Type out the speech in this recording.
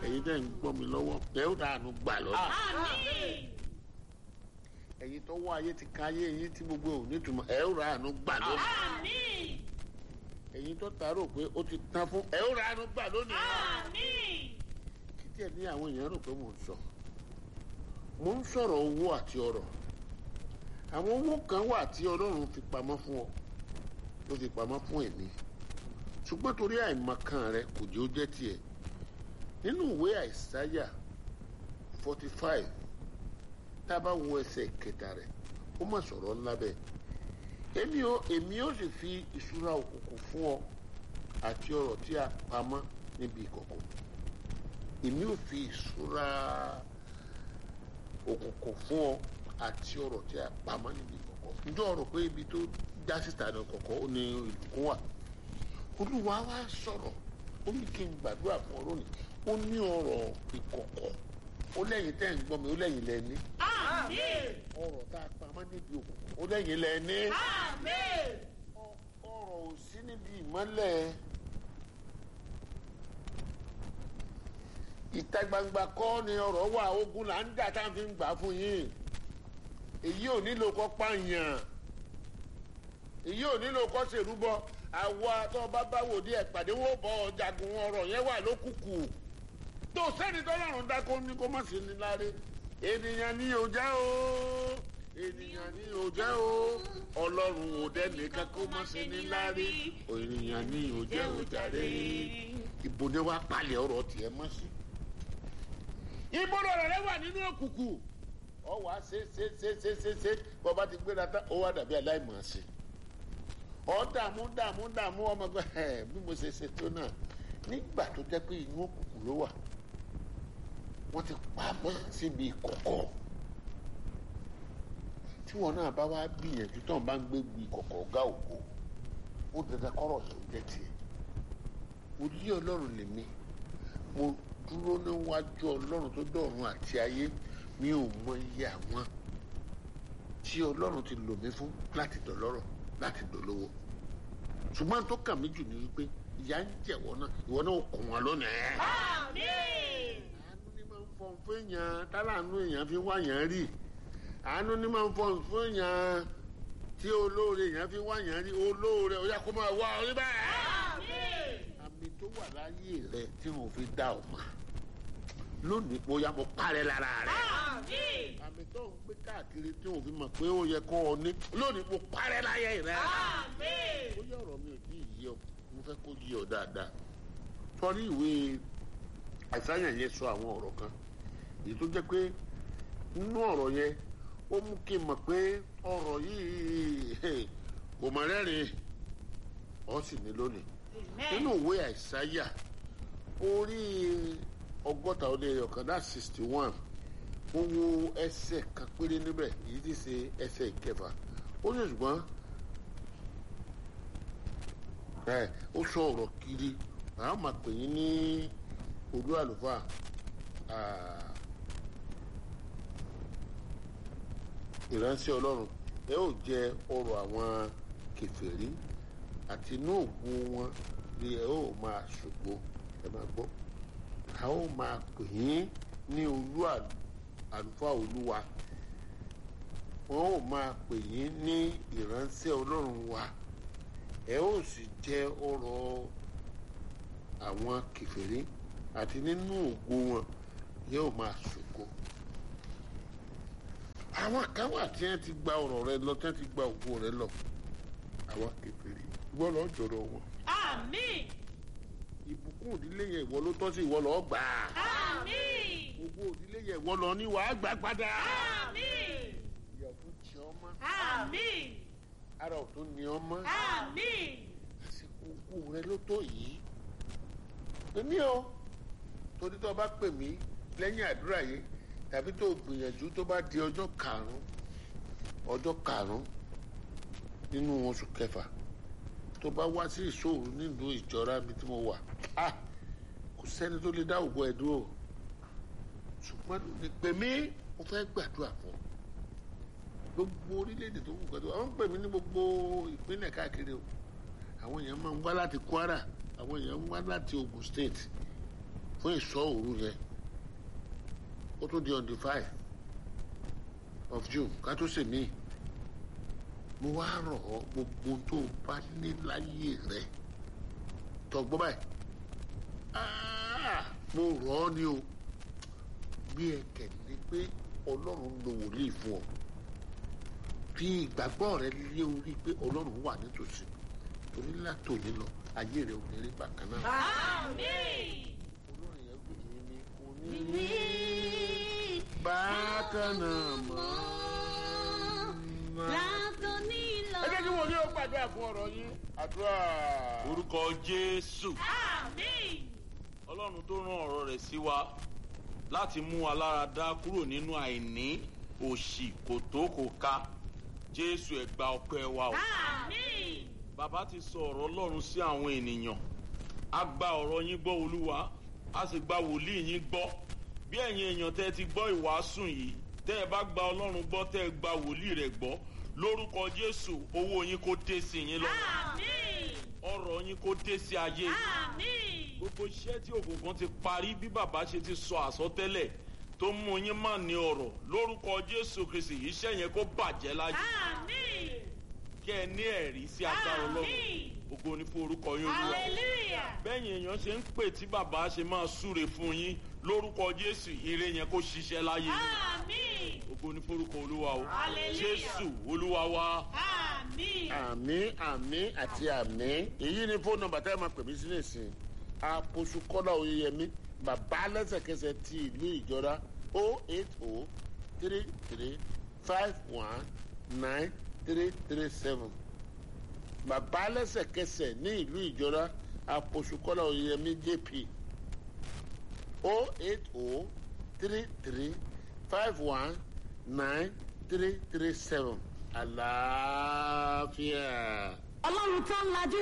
ẹ̀yin tẹ́ ń gbọ́ mi lọ́wọ́ ẹ ó dànù gbà lọ́dún Àmín. ẹ̀yin tó wá ayé ti ka ayé yín tí gbogbo ò nítumọ̀ ẹ ó dànù gbà lọ́dún Àmín. ẹ̀yin tó tààrọ̀ pé ó ti tán fún ẹ ó dànù gbà lónìí Àmín. kí díẹ̀ ní àwọn èèyàn rò pé mò ń sọ mò ń sọ̀rọ̀ owó àti ọrọ̀ àwọn owó kan wà tí ọlọ́run fi pamọ́ fún ọ ló fi pamọ́ fún èmi ṣùgbọ́n torí àìmọ̀kan rẹ kò jẹ́ ó jẹ́ tiẹ̀ nínú ìwé àìsáyà forty five tá a bá wo ẹsẹ̀ kẹta rẹ̀ ó mà sọ̀rọ̀ ńlá bẹ́ẹ̀ èmi ò èmi ò sì fi ìṣúra òkùnkùn fún ọ àti ọrọ̀ tí a pamọ́ níbi ìkọ̀kọ̀ èmi ò fi ìṣúra òkùnkùn fún ọ àti ọrọ̀ tí a pamọ́ níbi ìkọ̀kọ̀ ǹjọ́ ọ̀rọ̀ pé ibi tó já síta ní ọkọ̀kọ̀ ó ní ìlùkún wà olúwa wa sọ̀rọ̀ ó ní kí n gbàdúrà fún ọ lónìí ó ní ọ̀rọ̀ ìkọ̀kọ̀ ó lẹ́yìn tẹ́ ń gbọ́ mi ó lẹ́yìn lẹ́ni Àmín. ọ̀rọ̀ tá a pamọ́ níbi òkùnkùn ó lẹ́yìn lẹ́ni Àmín. ọ̀rọ̀ ò sí níbi ìmọ́lẹ̀ ìta gbangba kọ́ ni ọ̀rọ̀ wà ogun là ń dà tá à ń fi gbà fún yín èyí ò nílò kọ́ pààyàn èyí ò nílò kọ́ ṣèrúbọ àwa tó o bá bá wò díẹ̀ pàdé wọ́n bọ̀ ọ́ jagun ọ̀rọ̀ yẹn wà lókùkù tó sẹ́ni tọ́lọ́run dákó ní kó má sí ní láre ènìyàn ni ò jẹ́ o ènìyàn ni ò jẹ́ o ọlọ́run ò dẹ́nìkan kó má sí ní láre ènìyàn ni ò jẹ́ o jàre ibo ni wàá palẹ̀ ọ̀rọ̀ tiẹ̀ mọ́ sí. ibo lọ̀rọ̀ rẹ wà nínú òkùnkùn ọ wàá ṣe ṣe ṣe ṣe ṣe ṣe bọ́ba ti gbéra tán ó wà dàbí aláìmọ̀ sí ọ dààmú dààmú dààmú ọmọ gbẹ ẹ bí mo ṣe ṣe tó náà nígbà tó jẹ́ pé inú òkùnkùn ló wà wọ́n ti pamọ́ síbi ìkọ̀kọ̀ tí wọn náà bá wá gbìyànjú tó ń bá ń gbé ìkọ̀kọ̀ ọ̀gá ògo ó dandan kọ́rọ̀ yẹn ó jẹ́ tiẹ̀ mo lé ọlọ́run lèmi mo dúró níwájú ọlọ́run tó dọ̀run àti ayé mi ò mọ iye àwọn tí ọlọ́run ti lò mí fún láti dọ̀lọ́rọ̀ láti dọ̀lọ́wọ́ ṣùgbọ́n tó kàn mí jù ní wípé ìyá ń jẹ̀wọ́ náà ìwọ náà kùn wọn lónìí. Àmín. àánú ni máa ń fọ̀n fún èèyàn tálàánú èèyàn fi wá yàn rí àánú ni máa ń fọ̀n fún èèyàn tí olóore èèyàn fi wá yàn rí olóore ó yá kó máa wá orí bẹ́ẹ̀ Àmín. àmì tó wà láyé rẹ tí wọn fi dá ọ mọ lónìí bóyá mo parẹ́ lára rẹ Àmín. àmì tó ń gbé káàkiri tí wọn fi mọ̀ pé ó yẹ kó o ní lónìí mo parẹ́ láyé rẹ Àmín. bóyá ọ̀rọ̀ mi ò tí ì yé ọ mo fẹ́ kó yé ọ dáadáa torí ìwé àìsáyàn yẹn sọ àwọn ọ̀rọ̀ kan èyí tó jẹ́ pé nínú ọ̀rọ̀ yẹn ó mú kí n mọ̀ pé ọ̀rọ̀ yìí kò mọ̀ rẹ́rìn ọ́ sì ní lónìí nínú Amen. ìwé àìsáyà orí ọgọ́ta ó lé ọ̀kan dá sixty one ó wo ẹsẹ̀ kan péré níbẹ̀ èyí tí ṣe ẹsẹ̀ ìkẹfà ó ní ṣùgbọ́n ẹ ó sọ ọ̀rọ̀ kiri àwọn máa pè yín ní olú àlùfáà ah, ìránṣẹ́ ọlọ́run ẹ ó jẹ ọrọ̀ àwọn kèfèrí àti inú ògo wọn ni ẹ ó máa ṣògo ẹ máa gbọ́ a ó máa pè yín ní olú àlù- àlùfáà olúwa wọn ó máa pè yín ní ìránṣẹ́ ọlọ́run wa ẹ ó sì jẹ ọrọ̀ àwọn kèfèrí àti nínú ògo wọn yóò máa ṣògo àwọn kan wà tí wọn ti gba ọrọ̀ rẹ lọ tí wọn ti gba ògo rẹ lọ àwọn kèfèrí ìwọ lọ jọrọ wọn Àmín. ìbùkún òdílé yẹn ìwọ ló tọ́ sí ìwọ lọ gbà á Àmín. gbogbo òdílé yẹn ìwọ lọ ní wàá gbà padà Àmín. ìyàwó jẹ ọmọ Àmín. ara ò tó ní ọmọ Àmín. àsìkò ògo rẹ ló tó yìí èmi o torí tó o bá pè mí lẹ́yìn àdúrà yìí tàbí tó o gbìyànjú tó bá di ọjọ́ karùn-ún ọjọ́ karùn-ún nínú oṣù kẹfà tó bá wá sí ìṣòro nílùú ìjọra mi tí mo wà ah kò sẹ́ni tó lè dá ògbó ẹ̀ dúró ṣùgbọ́n lónìí pè mí mo fẹ́ gbàdúrà fún ọ gbogbo orílẹ̀-èdè tó kù pẹ̀lú àwọn ń pè mí ní gbogbo ìpínlẹ̀ káàkiri o àwọn èèyàn máa ń wá láti Kwara àwọn èèyàn ń wá láti Ogun State fún ìsọ òru yẹn ó tún di on the five of june ká tó sè mí mo wá rọ̀ ọ́ gbogbo tó o bá ní láyé rẹ tọgbọ́n báyìí Ah, mo rọ̀ ọ́ ni o bí ẹ kẹ̀lé pé ọlọ́run lo wòlíì fún ọ fi ìgbàgbọ́ rẹ lé orí pé ọlọ́run wà nítòsí torí látòní lọ ayé rẹ ò ní rí bákan náà. Àmín. olórin yẹn gbé èmi kò ní rí bákan náà mọ́. ẹ jẹ́ kí wọ́n ní ó gbàdúrà fún ọ̀rọ̀ yín àdúrà. orúkọ jésù Àmín. ọlọ́run tó rán ọ̀rọ̀ rẹ̀ sí wa láti mú wa lára dá kúrò nínú àìní òṣì kòtó kò ká jésù ẹ̀gbà ọpẹ́ wa o Àmín. bàbá ti sọ ọ̀rọ̀ ọlọ́run sí àwọn ènìyàn a gba ọ̀rọ̀ yín gbọ́ olúwa a sì gba wòlíì yín gbọ́ bí ẹ̀yin èèyàn tẹ́ ẹ ti gbọ́ ìwàásù yìí tẹ́ ẹ bá gba ọlọ́run gbọ́ tẹ́ ẹ gba wòlíì rẹ̀ gbọ́ lórúkọ jésù owó yín kó dé sí yín lọ́wọ́ Àmín. ọrọ̀ yín kó dé sí ayé yín Àmín. gbogbo iṣẹ́ tí òkùnkùn ti parí bí bàbá ṣe ti sọ àsọtẹ́lẹ̀ tó mú yín má ní ọ̀rọ̀ lórúkọ jésù kristi iṣẹ́ yẹn kó bàjẹ́ láyé Àmín. kẹ́ ẹ ní ẹ̀rí sí agbára ọlọ́run Àmín. ògo ni fún orúkọ yín olúwa Hallelujah. bẹ́yìn èèyàn ṣe ń pè tí bàbá ṣe máa súre fún yín lórúkọ jésù ire yẹn kó ṣiṣẹ́ láyé yín. Àmín. ògo ni fún orúkọ olúwa o Hallelujah. jésù olúwa wa Àmín. àmì àmì àti àmì èyí ni fóònù nọ́mbà tá a máa pè mí sí nìsín àpòṣù kọ́lá oyeyèmí bàbá lẹ́sẹ̀kẹsẹ̀ ti ìlú ìjọra o eight o three three five one nine three three seven bàbá lẹ́sẹ̀kẹsẹ̀ ní ìlú ìjọra àpòṣù kọ́lá oyeyèmí jp o eight o three three five one nine three three seven àlàáfíà. ọlọ́run tó ń lajú